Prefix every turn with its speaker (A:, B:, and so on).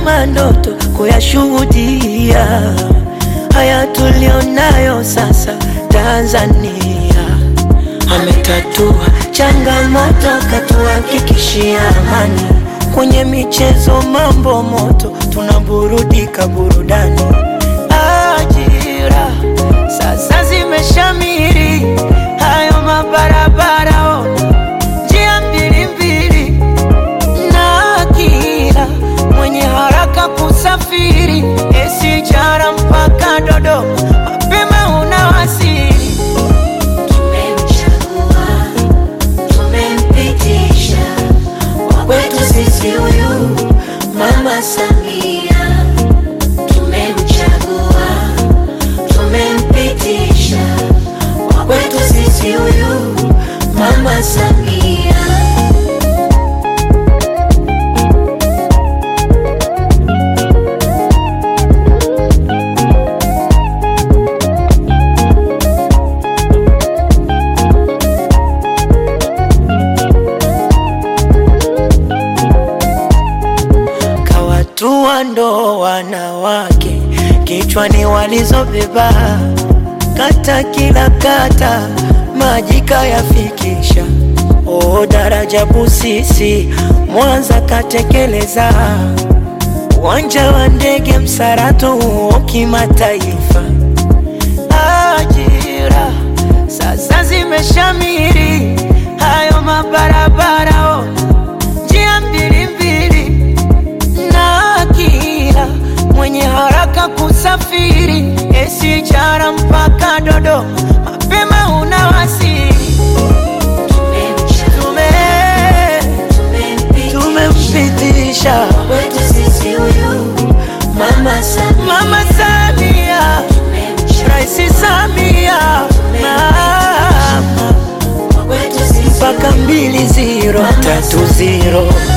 A: kama ndoto kuyashuhudia haya tulionayo sasa Tanzania. Ametatua changamoto, katuhakikishia amani. Kwenye michezo mambo moto, tunaburudika burudani. Ajira sasa zimeshamiri, hayo mabarabara ona, njia mbili mbili, na kila mwenye haraka kusafiri, SGR mpaka Dodoma, mapema unawasili.
B: Tumemchagua, tumempitisha wa kwetu sisi huyu Mama Samia. Tumemchagua, tumempitisha wa kwetu sisi huyu Mama Samia.
A: kawatua ndo wanawake kichwani walizobeba, kata kila kata maji kayafikisha. O daraja Busisi Mwanza katekeleza, uwanja wa ndege Msarato huo kimataifa. Ajira sasa zimeshamiri, hayo mabarabara ona, njia mbili mbili na kila mwenye haraka kusafiri SGR mpaka Dodoma, mapema unawasili. Tume
B: Tumempitisha
A: tumempitisha
B: kwetu sisi huyu Mama Samia.
A: Mama Samia, Rais Samia, mama
B: Kwetu sisi
A: mpaka mbili ziro tatu ziro